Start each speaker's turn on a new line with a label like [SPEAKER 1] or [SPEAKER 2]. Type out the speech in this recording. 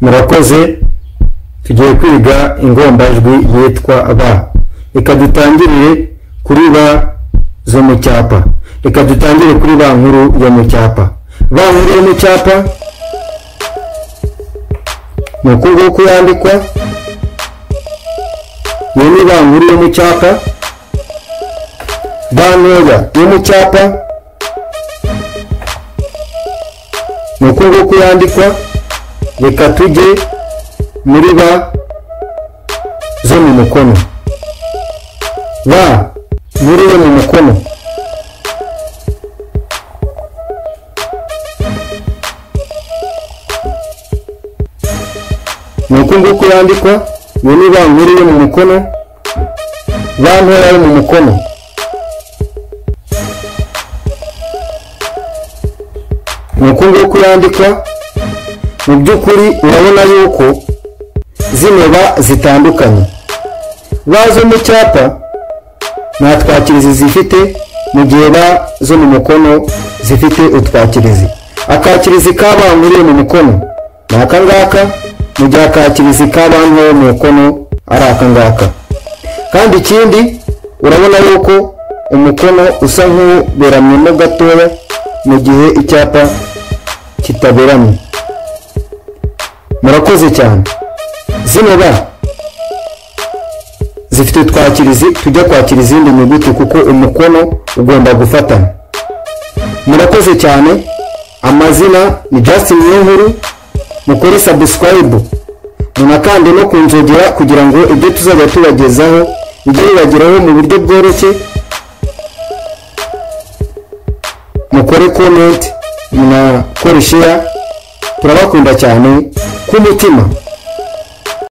[SPEAKER 1] murakoze tugiye kwiga ingombajwi yitwa ba reka dutangirire kuri ba zo mu cyapa reka dutangire kuri ba nkuru yo mu cyapa ba nkuru yo mu cyapa ni uku nguku yandikwa iyo ni ba nkuru yo mu cyapa ba ntoya yo mu cyapa ni uku nguku yandikwa reka tujye muri ba zo mu mukono ba nkuru yo mu mukono ni uku nguku yandikwa iyo ni ba nkuru yo mu mukono ba ntoya yo mu mukono ni uku nguku yandikwa mu by'ukuri urabona yuko zino ba zitandukanye ba zo mu cyapa nta twakirizi zifite mu gihe ba zo mu mukono zifite utwakirizi akakirizi ka ba nkuru yo mu mukono ni aka ngaka mu gihe akakirizi ka ba nkuru yo mu mukono ari aka ngaka kandi ikindi urabona yuko umukono usa nk'uberamyemo gatoya mu gihe icyapa kitaberamye murakoze cyane zino ba zifite utwakirizi tujya kwakira izindi nyuguti kuko umukono ugomba gufatana murakoze cyane amazina ni Justin Niyonkuru mukore subscribe munakande no kunjogera kugira ngo ibyo tuzajya tubagezaho bijye bibageraho mu buryo bworoshye mukore comment munakore share turabakunda cyane ku mutima